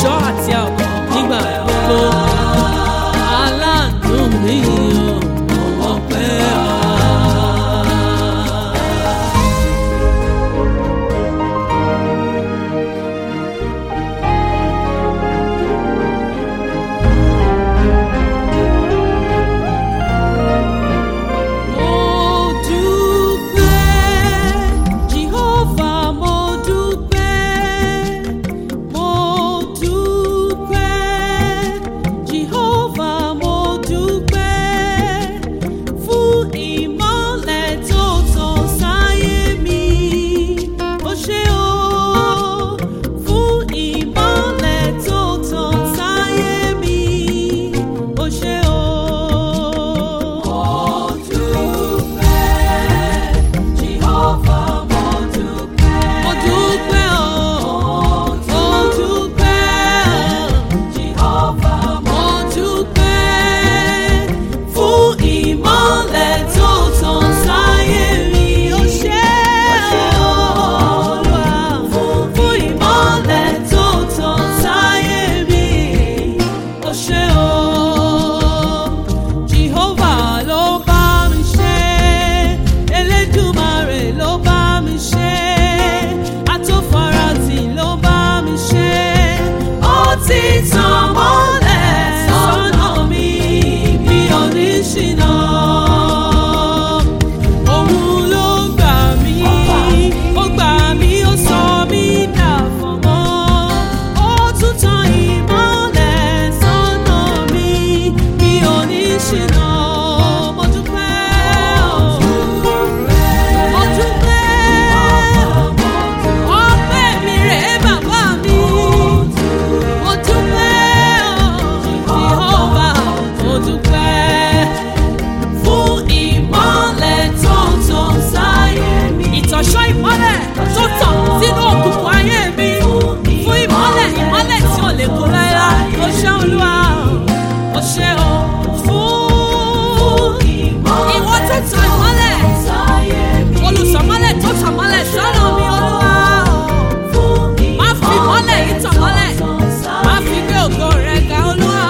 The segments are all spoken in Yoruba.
ìṣọ́ àti ààbò nígbà gbogbo. aláàánú mi ò mọ̀ pé wá. Mo dúpẹ́, Jehovah, mo dúpẹ́. Mo dúpẹ́, Jehovah, mo dúpẹ́. Fún ìmọ́lẹ̀ tó tàn sáyé mi. Ó ṣé o, fún ìmọ́lẹ̀ tó tàn sáyé mi. Ó ṣé o. Mo dúpẹ́, Jehovah, mo dúpẹ́. Mo dúpẹ́ o, mo dúpẹ́, Jehovah, mo dúpẹ́. Fún ìmọ́lẹ̀ tó tàn sáyé mi, ó ṣé o, Olúwa. Fún ìmọ́lẹ̀ tó tàn sáyé mi, ó ṣé o. Jehovah ló bá mi ṣe, Elédùmarè ló bá mi ṣe, Atófaratì ló bá mi ṣe. Ó ti tàn mọ́lẹ̀ sọ́nà mi, mi ò ní ṣìnà. Òun ló gbà mí, ó gbà mí, ó sọ mí dà fọ̀mọ́. Ó tún tan ìmọ́lẹ̀ sọ́nà mi, mi ò ní ṣìnà. Mo dúpẹ́ o. Mo dúpẹ́. Ọpẹ́ mi rèé bàbá mi. Mo dúpẹ́ o. Jehovah, mo dúpẹ́ fún ìmọ́lẹ̀ tó ń tàn sáyé mi. Ìtànṣọ́ ìmọ́lẹ̀ tó tàn sínú òkùnkùn ayé mi. Fún ìmọ́lẹ̀ ìmọ́lẹ̀ tí ò lè kó láéláé. O ṣé Olúwa, o ṣé o. Fún ìwọ tó tàn ìmọ́lẹ̀. Olùsọ̀mọ́lẹ̀ tó tàn mọ́lẹ̀ sọ́nà mi Olúwa. Má fi ìmọ́lẹ̀ yìí tàn mọ́lẹ̀. Má fi gbé ògo rẹ̀ ga Olúwa.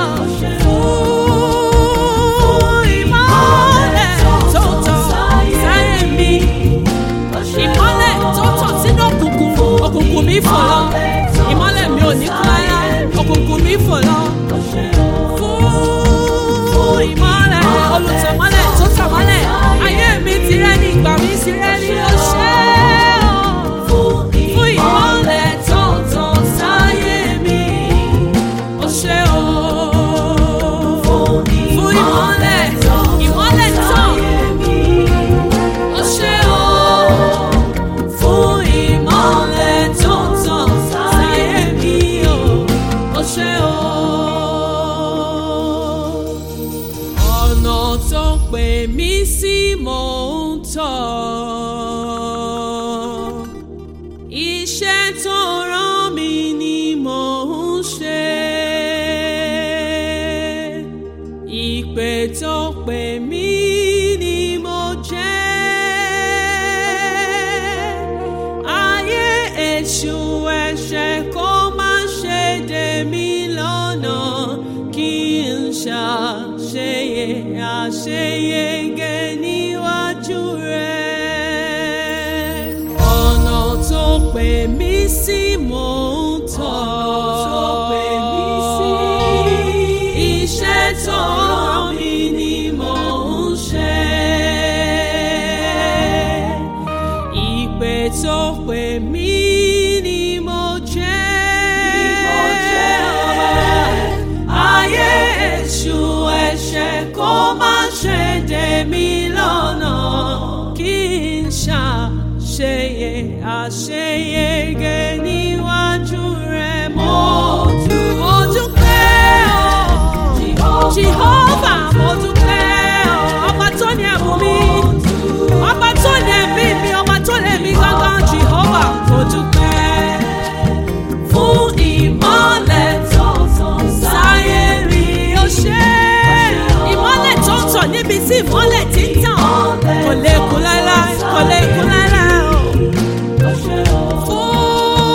Fún ìmọ́lẹ̀ tó tàn sáyé mi. Ìmọ́lẹ̀ tó tàn sínú òkùnkùn. Òkùnkùn mi fò lọ. Ìmọ́lẹ̀ mi ò ní kú láyà. Òkùnkùn mi fò lọ. Fún ìmọ́lẹ̀ olùtẹ̀mọ́lẹ̀ tó tàn mọ́lẹ̀. Ayé mi ti rẹ́ ní ìgbà mi ti rẹ́ ní oṣẹ́ fún ìmọ́lẹ̀ tó tàn sáyé mi. Ó ṣé o. Fún ìmọ́lẹ̀, ìmọ́lẹ̀ tàn. Ó ṣé o. Fún ìmọ́lẹ̀ tó tàn sáyé mi o. Ó ṣé o. Ọ̀nà tó pè mí sí mò ń tọ̀ iṣẹ́ tó rán mi ni mò ń ṣe. Ìpè tó pè mí ni mo jẹ́. Ayé èṣù ẹ̀ṣẹ̀ kó má ṣe dè mí lọ́nà kí n ṣàṣeyẹ àṣeyege níwájú rẹ̀. Ọ̀nà tó pè mí sí mò ń tọ̀. Iṣẹ́ tó rán mi ni mò ń ṣe. Ìpè tó pè mí ni mo jẹ́. Ayé èṣù ẹ̀ṣẹ̀ kó má ṣe dè mí lọ́nà kí n ṣàṣeyẹ àṣeyege níwájú rẹ̀ mo dúpẹ́ o. Jehovah mo dúpẹ́ o. Ọba tó ní ẹ̀bùn mi, ọba tó ní ẹ̀mí mi, ọba tó ní ẹ̀mí gángan Jehovah mo dúpẹ́ fún ìmọ́lẹ̀ tó tàn sáyé rí o ṣé. Ìmọ́lẹ̀ tó ń tàn níbi tí ìmọ́lẹ̀ ti ń tàn kò lè kú láéláé kò lè kú láéláé o. Fún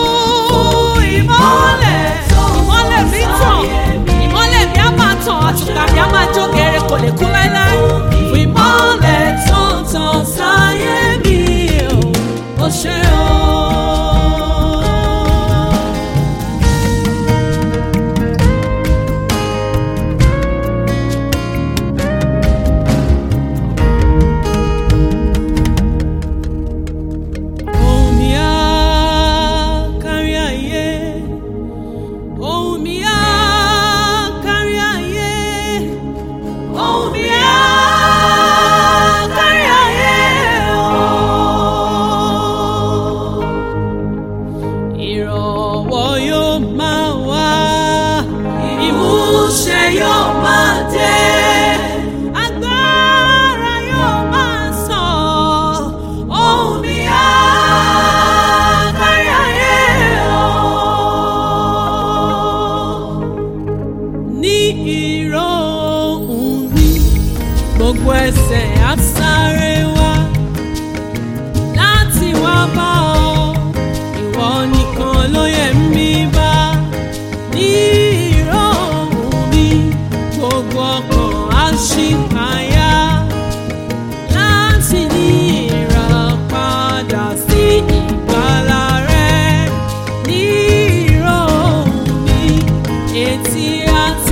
gbogbo ẹsẹ̀ á sáré wá láti wá bá ọ ìwọ nìkan ló yẹ mí bá ní ìró ohùn mi gbogbo ọkàn á ṣì payá láti ní ìràpadà sí ìgbàlà rẹ ní ìró ohùn mi etí á